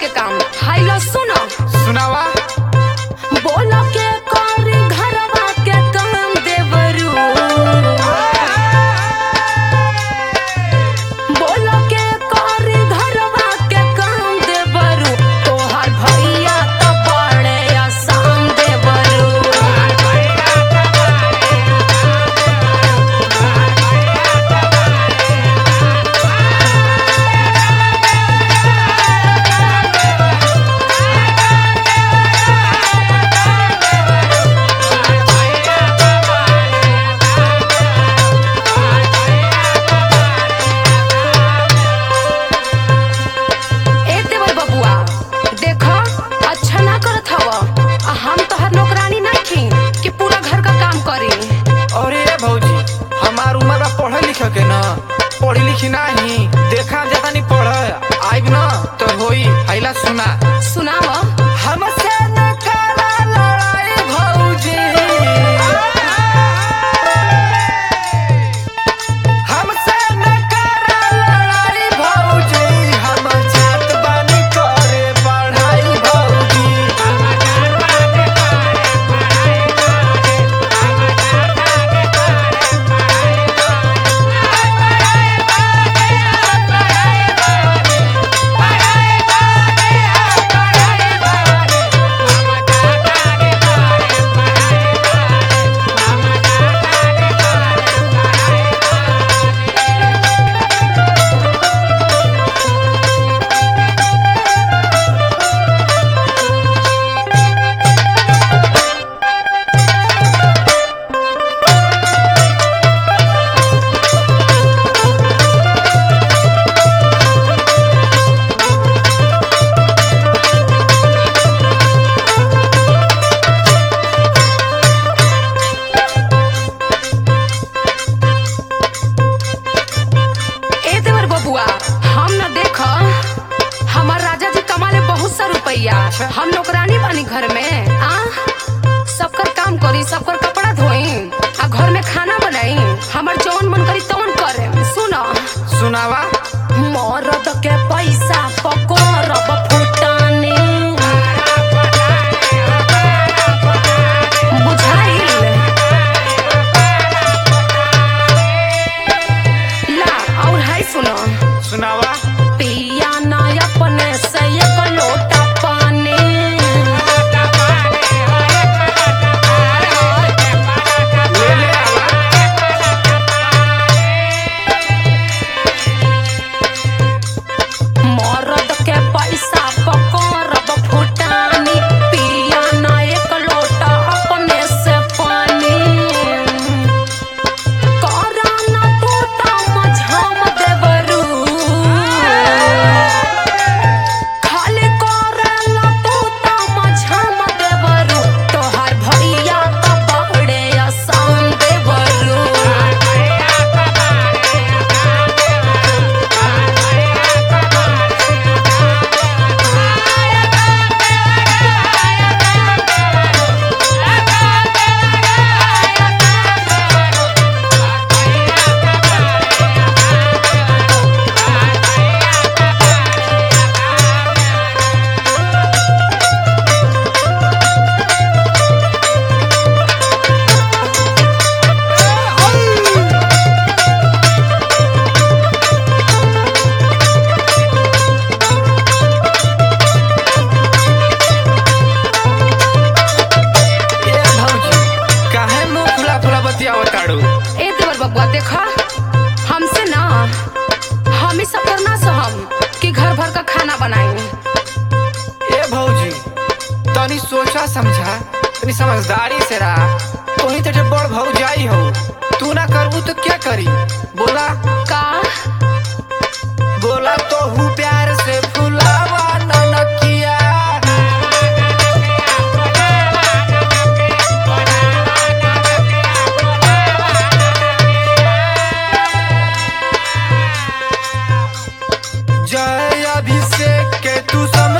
काम high low सुनो सुनावा बोलो के करी घरवा के काम देवरू बोलो के करी घरवा के काम देवरू तोहार भैया तो बड़े आसान देवरू ए देवर बबुआ देखो अच्छा ना करत हव आ हम तोहर नौकरानी नहीं कि पूरा घर का काम करी अरे भौजी हमार उम्र बा पढ़े लिखे के ना पढ़ी लिखी नाही देखा ज्यादा नहीं पढ़ आइब ना तो होई हैला सुना सुनाव हमसे न करा लड़ाई भौजी हमसे न करा लड़ाई भौजी हम जात बानी करे पढ़ाई भौजी ए देवर बबुआ हम न देख हमार राजा जी कमाले बहुत सा रुपया हम नौकरानी बानी घर में आ सबकर काम करी सबकर कपड़ा धोई आ घर में खाना बनाई हमार जौन मन करी तौन करे सुनो सुनावा मरद के पैसा पकड़ब फुटानी बुझाइल ला और हाय सुनो सुनावा पिया ना अपने से एक लोटा पानी ले ले आवा मरद के पैसा पकड़ब फुटानी पिया ना एक लोटा अपने से पानी करा ना टूटा मझाम देवरू खाली करेला टूटा मझाम देवरू तोहार भैया तो बड़े आसान देवरू ए भौजी काहे मुंह खुला खुला बतियावत ताड़ू ए देवर बबुआ देखा हमसे ना हम ही सब करना सहम कि घर भर का खाना बनाई ए भौजी तनी सोचा समझा तनी समझदारी से रहा तोही तो बड़ भौजाई हो तू ना करबू तो क्या करी बोला का बोला तो हूँ प्यार से फुलावा ननकिया जय अभिषेक के तू समझ